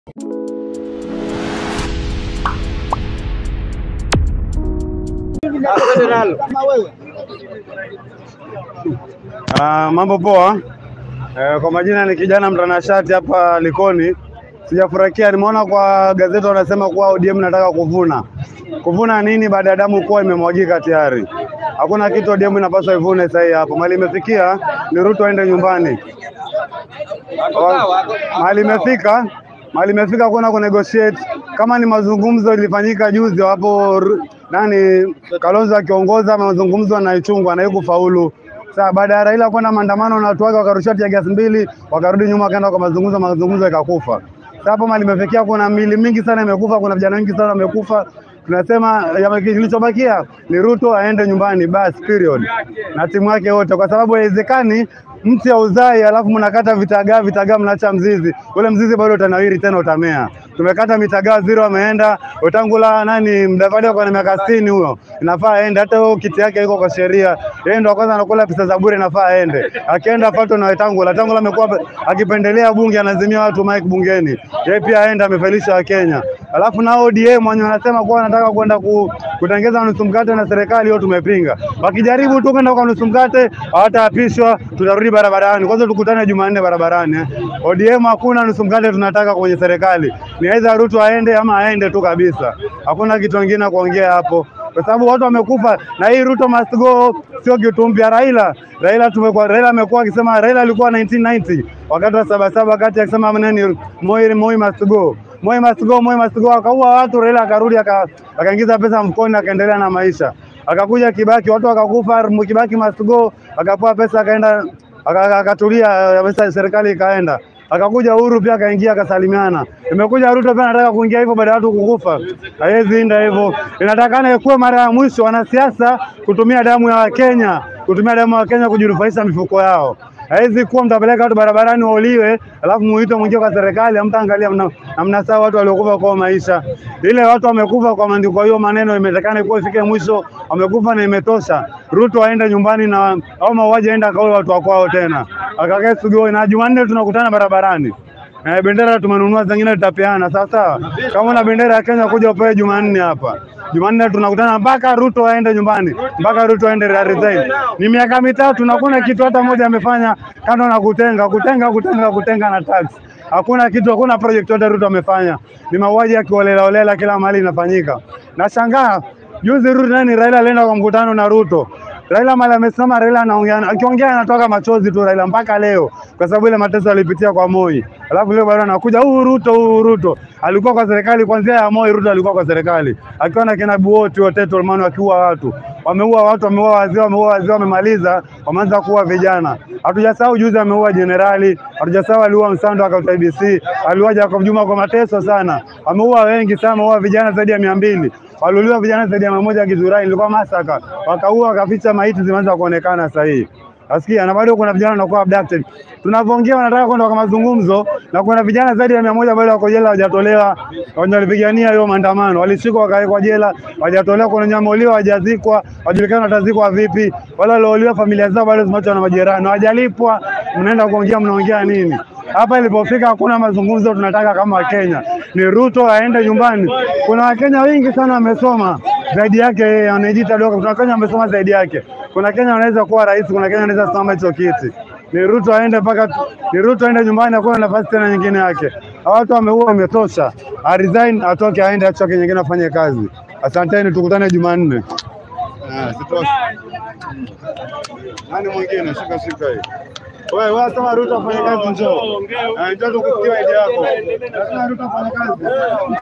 Ah, mambo poa. Eh, kwa majina ni kijana mtanashati hapa Likoni. Sijafurahikia, nimeona kwa gazeti wanasema kuwa ODM nataka kuvuna. Kuvuna nini baada ya damu kuwa imemwagika tayari? Hakuna kitu ODM inapaswa ivune sasa hii hapo. Mali imefikia ni Ruto aende nyumbani. Wa- Mali imefika mali imefika kuna ku negotiate kama ni mazungumzo ilifanyika juzi hapo Ru- nani Kalonzo akiongoza mazungumzo na Ichungwa na kufaulu. Sasa baada ya Raila kwenda maandamano na watu wake wakarusha tia gasi mbili, wakarudi nyuma wakaenda kwa mazungumzo, mazungumzo ikakufa. Sasa hapo mali imefikia, kuna mili mingi sana imekufa, kuna vijana wengi sana wamekufa. Tunasema yame- kilichobakia ni Ruto aende nyumbani basi, period, na timu yake wote, kwa sababu haiwezekani mti ya uzai alafu mnakata vitagaa vitagaa, mnaacha mzizi. Ule mzizi bado utanawiri tena, utamea. Tumekata mitagaa zero, ameenda Wetangula nani Mdavadi ako na miaka 60 huyo, inafaa aende. Hata huyo kiti yake iko kwa sheria, yeye ndo wa kwanza anakula pesa za bure, inafaa aende. Akienda Fato na Wetangula, Wetangula amekuwa akipendelea bunge, anazimia watu mic bungeni, yeye pia aende, amefelisha Wakenya. Alafu na ODM wenye wanasema kuwa wanataka kwenda ku, kutengeza nusu mkate na serikali, hiyo tumepinga. Wakijaribu tu kwenda kwa nusu mkate, hawataapishwa, tutarudi barabarani. Kwanza tukutane Jumanne barabarani. eh. ODM hakuna nusu mkate tunataka kwenye serikali, ni aidha Ruto aende ama aende tu kabisa. Hakuna kitu kingine kuongea hapo, kwa sababu watu wamekufa na hii Ruto must go sio kitu mpya. Raila Raila tumekuwa Raila amekuwa akisema, Raila alikuwa 1990 wakati wa sabasaba, wakati akisema nani Moi Moi must go Moi must go, Moi must go, akaua watu. Raila akarudi aka- akaingiza pesa mfukoni, akaendelea na maisha. Akakuja Kibaki, watu wakakufa, Kibaki must go, akapewa pesa, akaenda aka- akatulia, eh, pesa serikali ikaenda. Akakuja Uhuru pia akaingia akasalimiana. Imekuja Ruto pia anataka kuingia hivyo baada ya watu kukufa. Haiwezi enda hivyo. Inatakana ikuwe mara ya mwisho wanasiasa kutumia damu ya Wakenya, kutumia damu ya Wakenya kujinufaisha mifuko yao. Haiwezi kuwa mtapeleka watu barabarani wauliwe, alafu muite mwingie kwa serikali, hamtaangalia mna, na mnasahau watu waliokufa kwa maisha. Ile watu wamekufa kwa maandiko, hiyo maneno imetakana ikuwa ifike mwisho, wamekufa na imetosha. Ruto aende nyumbani na au mauaji aende akaue watu wa kwao tena, akakae Sugoi, na Jumanne tunakutana barabarani. Eh, bendera tumenunua, zingine tutapeana sawa sawa. Kama una bendera ya Kenya kuja upewe Jumanne hapa. Jumanne tunakutana mpaka Ruto aende nyumbani, mpaka Ruto aende resign. Ni miaka mitatu na kuna kitu hata moja amefanya kando na kutenga kutenga kutenga kutenga na tax. Hakuna kitu, hakuna project yote Ruto amefanya. Ni mauaji ya kiholela holela kila mahali inafanyika. Nashangaa juzi Ruto nani Raila alienda kwa mkutano na Ruto. Raila mali amesimama, Raila anaongea, akiongea anatoka machozi tu Raila mpaka leo, kwa sababu ile mateso alipitia kwa Moi. Alafu leo bado anakuja huu Ruto, huu Ruto alikuwa kwa serikali kuanzia ya Moi. Ruto alikuwa kwa serikali akiwa na kina Buoti wote Tolmani wakiua watu, wameua watu, wameua wazee, wameua wazee, wamemaliza, wameanza kuua vijana. Hatujasahau juzi ameua jenerali, hatujasahau aliua Msando akauta IBC, aliua Jacob Juma kwa mateso sana, ameua wengi sana, ameua vijana zaidi ya mia mbili waliuliwa vijana zaidi ya mia moja Githurai, ilikuwa masaka, wakaua wakaficha, maiti zimeanza kuonekana sasa hii. Nasikia na bado kuna vijana wanakuwa abducted. Tunavyoongea wanataka kwenda kwa mazungumzo na kuna vijana zaidi ya mia moja bado wako jela hawajatolewa, wenye walipigania hiyo maandamano, walishikwa wakawekwa jela, hawajatolewa. Kuna wenye wameuliwa hawajazikwa, hawajulikani watazikwa vipi. Wale waliouliwa familia zao bado zimeachwa na majeraha na hawajalipwa. Mnaenda kuongea, mnaongea nini? Hapa ilipofika hakuna mazungumzo tunataka kama Wakenya, ni Ruto aende nyumbani. Kuna Wakenya wengi sana wamesoma zaidi yake yeye, anajiita doka. Kuna Wakenya wamesoma zaidi yake. Kuna Kenya wanaweza kuwa rais, kuna Kenya wanaweza simama hicho kiti. Ni Ruto aende mpaka, ni Ruto aende nyumbani, hakuna nafasi tena nyingine yake. Hawa Watu wameua, wametosha. A resign, atoke, aende achoke nyingine, afanye kazi. Asanteni, tukutane Jumanne. Ah, sitosha. Nani mwingine? Shika shika hii. Wewe wewe sema Ruto afanye kazi njoo. Ah, njoo tukusikie idea yako. Nasema Ruto afanye kazi.